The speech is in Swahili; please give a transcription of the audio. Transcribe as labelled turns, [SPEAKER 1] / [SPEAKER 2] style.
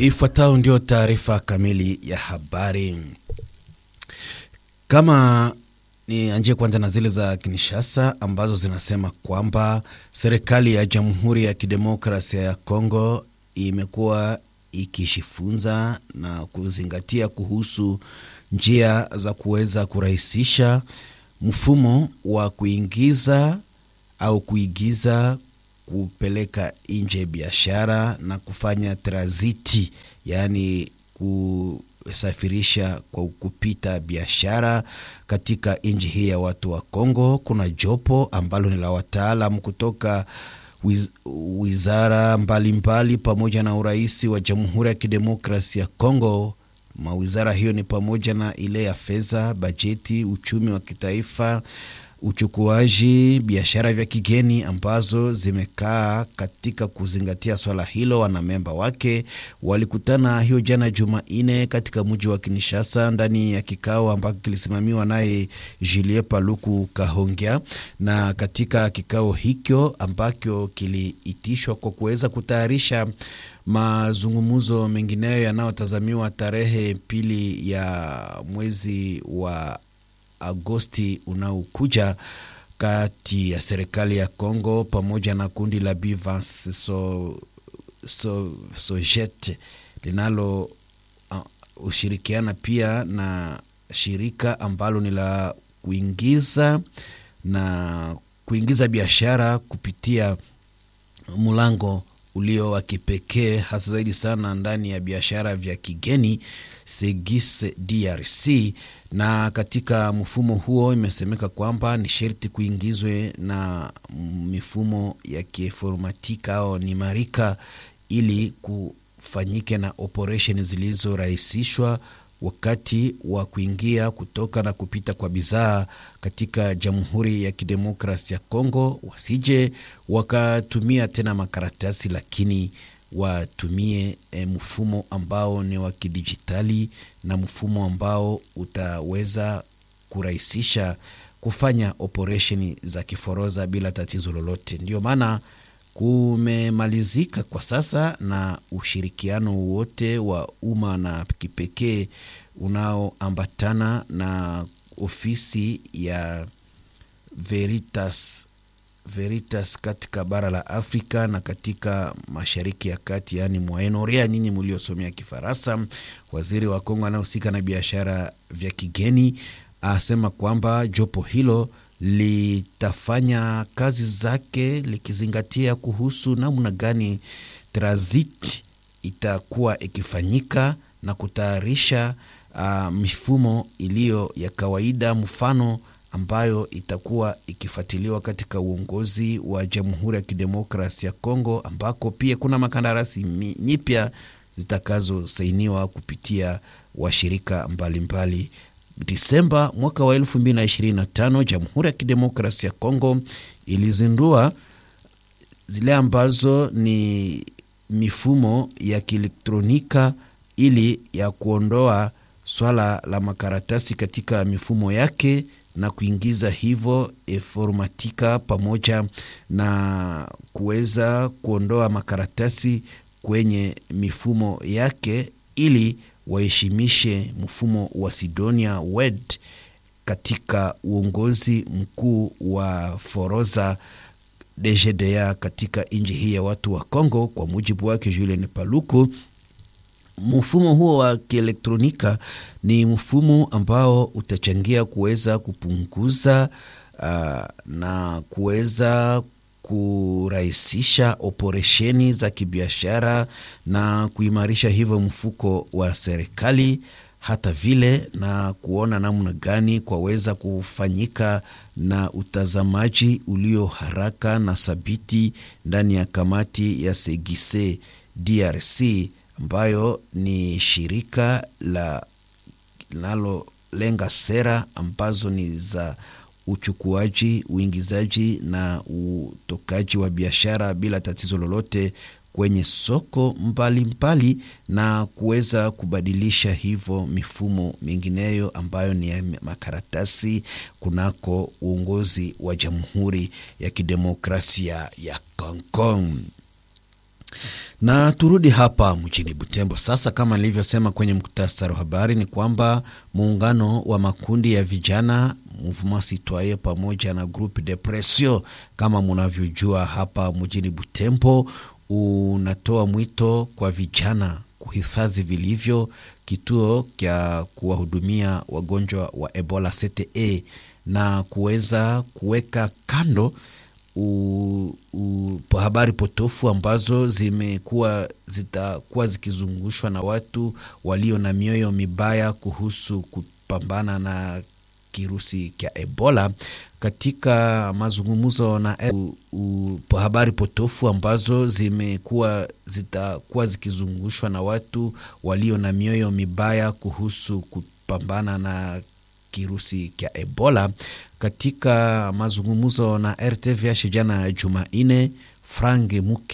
[SPEAKER 1] Ifuatayo ndio taarifa kamili ya habari. Kama ni anjie kwanza na zile za Kinshasa ambazo zinasema kwamba serikali ya Jamhuri ya Kidemokrasia ya Kongo imekuwa ikishifunza na kuzingatia kuhusu njia za kuweza kurahisisha mfumo wa kuingiza au kuigiza kupeleka nje biashara na kufanya tranziti, yaani kusafirisha kwa kupita biashara katika nchi hii ya watu wa Kongo. Kuna jopo ambalo ni la wataalam kutoka wiz, wizara mbalimbali mbali, pamoja na urais wa Jamhuri ya Kidemokrasia ya Kongo. Mawizara hiyo ni pamoja na ile ya fedha, bajeti, uchumi wa kitaifa uchukuaji, biashara vya kigeni ambazo zimekaa katika kuzingatia swala hilo. Wanamemba wake walikutana hiyo jana Jumanne katika mji wa Kinshasa ndani ya kikao ambacho kilisimamiwa naye Julien Paluku Kahongya, na katika kikao hicho ambacho kiliitishwa kwa kuweza kutayarisha mazungumzo mengineyo yanayotazamiwa tarehe pili ya mwezi wa Agosti unaokuja kati ya serikali ya Kongo pamoja na kundi la Bivans so, so, Sojet linalo uh, ushirikiana pia na shirika ambalo ni la kuingiza na kuingiza biashara kupitia mlango ulio wa kipekee hasa zaidi sana ndani ya biashara vya kigeni Segis DRC na katika mfumo huo imesemeka kwamba ni sherti kuingizwe na mifumo ya kiinformatika au nimarika ili kufanyike na operesheni zilizorahisishwa wakati wa kuingia kutoka na kupita kwa bidhaa katika Jamhuri ya Kidemokrasia ya Kongo, wasije wakatumia tena makaratasi, lakini watumie e, mfumo ambao ni wa kidijitali na mfumo ambao utaweza kurahisisha kufanya operesheni za kiforoza bila tatizo lolote. Ndio maana kumemalizika kwa sasa na ushirikiano wote wa umma na kipekee unaoambatana na ofisi ya Veritas Veritas katika bara la Afrika na katika mashariki ya kati, yaani Mwaenorea, nyinyi mliosomea Kifaransa. Waziri wa Kongo anayehusika na biashara vya kigeni asema kwamba jopo hilo litafanya kazi zake likizingatia kuhusu namna gani transit itakuwa ikifanyika na kutayarisha uh, mifumo iliyo ya kawaida mfano ambayo itakuwa ikifuatiliwa katika uongozi wa Jamhuri ya Kidemokrasia ya Kongo, ambako pia kuna makandarasi nyipya zitakazosainiwa kupitia washirika mbalimbali. Disemba mwaka wa 2025 Jamhuri ya Kidemokrasia ya Kongo ilizindua zile ambazo ni mifumo ya kielektronika ili ya kuondoa swala la makaratasi katika mifumo yake na kuingiza hivyo informatika pamoja na kuweza kuondoa makaratasi kwenye mifumo yake ili waheshimishe mfumo wa Sidonia Wed katika uongozi mkuu wa Foroza DGDA katika nchi hii ya watu wa Kongo. Kwa mujibu wake Julien Paluku, mfumo huo wa kielektronika ni mfumo ambao utachangia kuweza kupunguza uh, na kuweza kurahisisha operesheni za kibiashara na kuimarisha hivyo mfuko wa serikali, hata vile na kuona namna gani kwaweza kufanyika na utazamaji ulio haraka na thabiti ndani ya kamati ya Segise DRC ambayo ni shirika la linalolenga sera ambazo ni za uchukuaji, uingizaji na utokaji wa biashara bila tatizo lolote kwenye soko mbalimbali mbali, na kuweza kubadilisha hivyo mifumo mingineyo ambayo ni ya makaratasi kunako uongozi wa Jamhuri ya Kidemokrasia ya Kongo. Na turudi hapa mjini Butembo sasa. Kama nilivyosema kwenye muktasari wa habari, ni kwamba muungano wa makundi ya vijana Mouvement Citoyen pamoja na Groupe de Pression, kama munavyojua, hapa mjini Butembo unatoa mwito kwa vijana kuhifadhi vilivyo kituo cha kuwahudumia wagonjwa wa Ebola CTE na kuweza kuweka kando U, u, habari potofu ambazo zimekuwa zitakuwa zikizungushwa na watu walio na mioyo mibaya kuhusu kupambana na kirusi cha Ebola. Katika mazungumzo na u, u, habari potofu ambazo zimekuwa zitakuwa zikizungushwa na watu walio na mioyo mibaya kuhusu kupambana na kirusi cha Ebola katika mazungumzo na RTVH jana Jumanne, Frank Muke